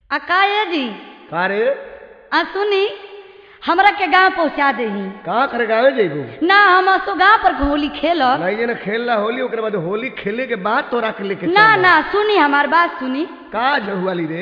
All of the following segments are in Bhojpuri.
आ काहे जी का रे आ सुनी हमरा के गांव पहुंचा देही कहाँ करे गावे जेबू ना हम असो गांव पर होली खेलब नहीं जना खेलना होली ओकरे बाद होली खेले के बाद तोरा के लेके ना चल ना सुनी हमार बात सुनी का जहुआली रे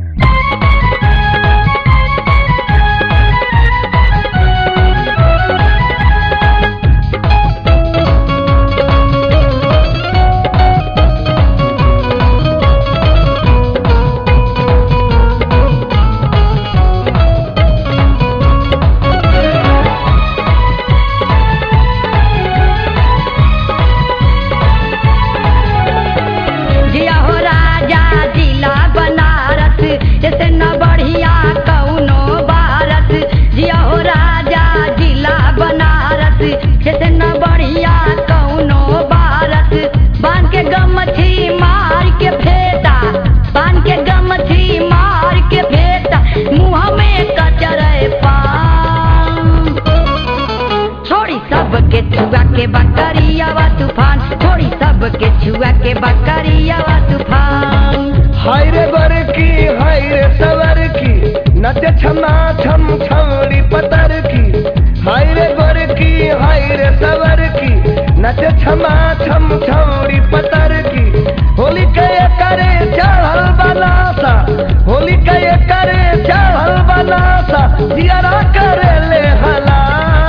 जिया हो राजा जिला बनारस जैसे न बढ़िया कौनो भारत जिया हो राजा जिला बनारस जैसे न बढ़िया कौनो भारत बांध के गमछी मार के फेटा बांध के गमछी मार के फेटा मुँह में कचरे पान छोड़ी सबके छुआ के बकरियावा तूफान छोड़ी सबके छुआ के बकरियावा तूफान हाय रे बर की हाय रे सवर की नच छमा छम छौड़ी पतर की हाय रे बर की हाय रे सवर की नच छमा छम छौड़ी पतर की होली के करे चढ़ल बनासा होली के करे चढ़ल बनासा जियारा करे ले हला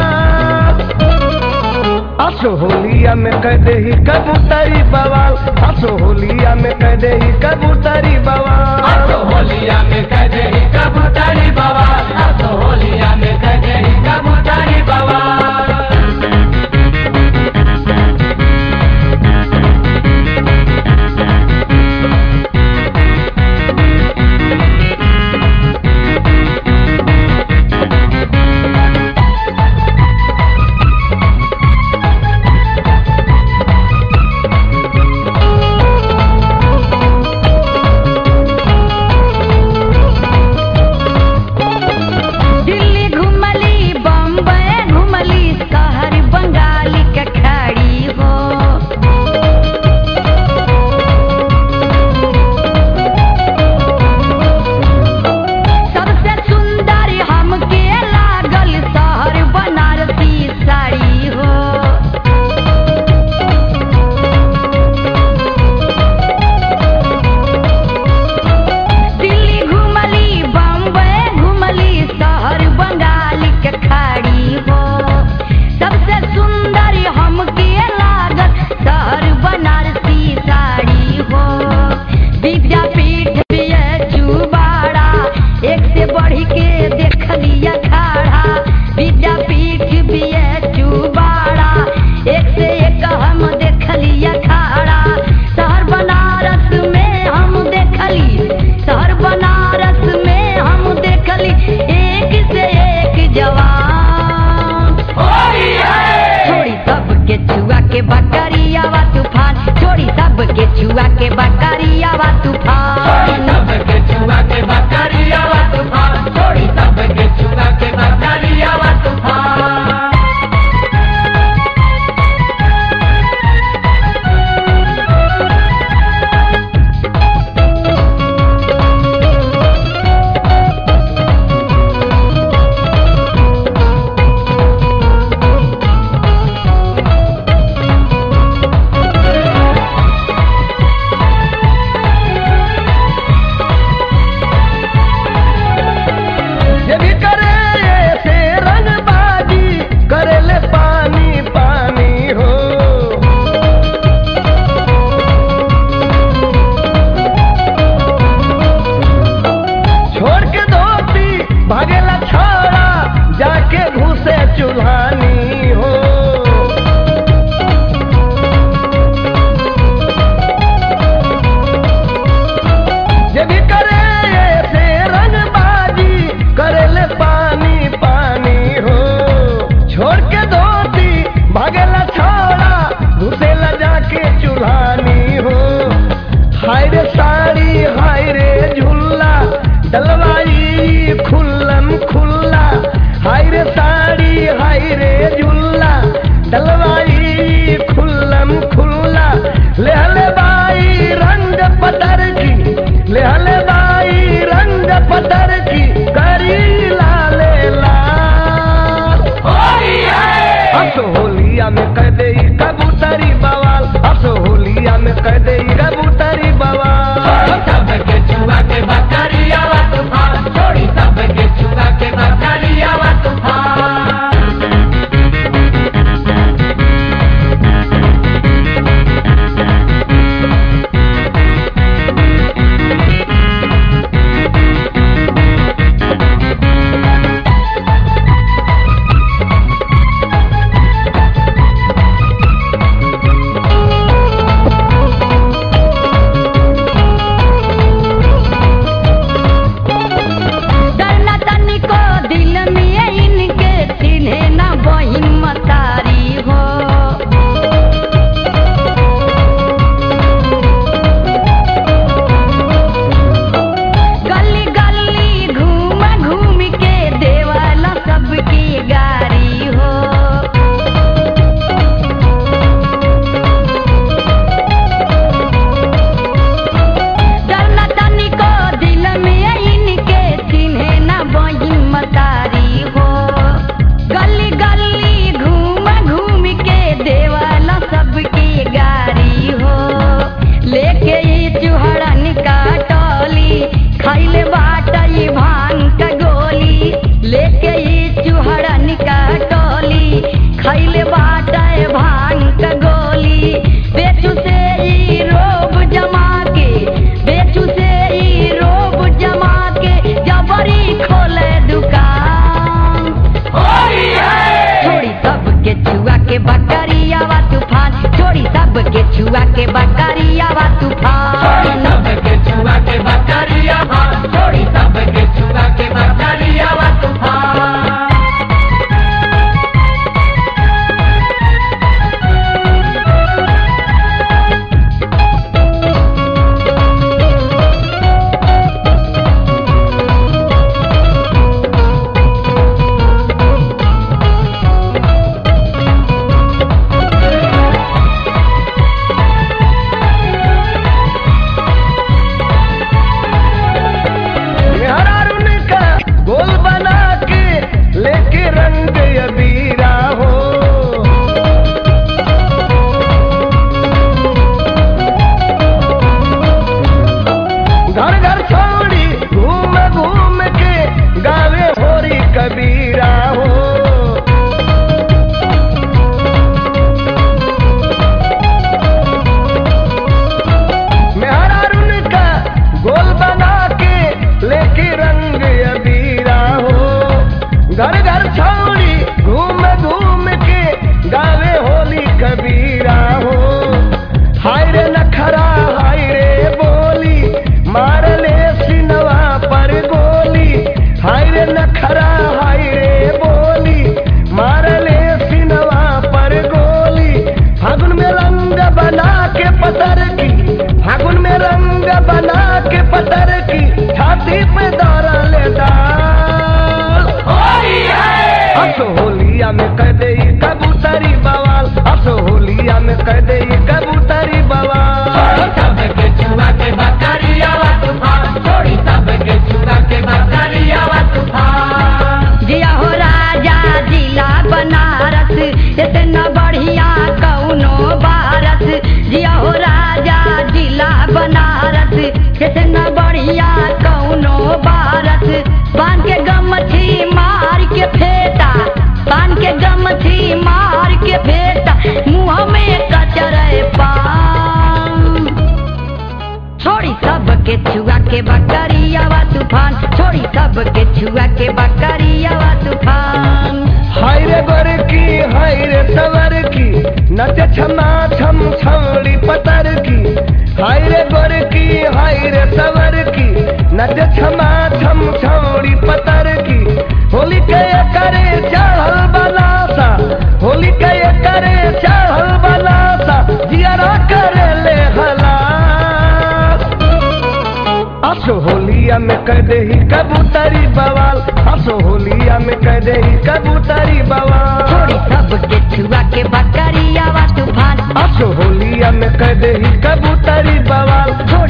असो होलिया में कह दे ही कबूतरी बवाल असो होलिया में कह दे ही कबूतरी बवाल असो होलिया में कदे ही कबूतरी बवाल असो होलिया में कदे ही कबूतरी बवाल बकरियावा तूफान छोड़ी सब के छुआ के बकरियावा तूफान हाय रे गोर की हाय रे सवर की नचे छमा छम छौड़ी पतर की हाय रे गोर की हाय रे सवर की नचे छमा छम छौड़ी पतर की होली के करे चढ़ल बनासा होली के करे चढ़ल बनासा जियारा करे ले हलास असो होलिया में कह दे ही कबूतरी बवाल असो होलिया में कह दे ही कबूतरी बवाल छोड़ी सब के छुआ के बकरियावा तूफान असो होलिया में कह दे ही कबूतरी बवाल छोड़ी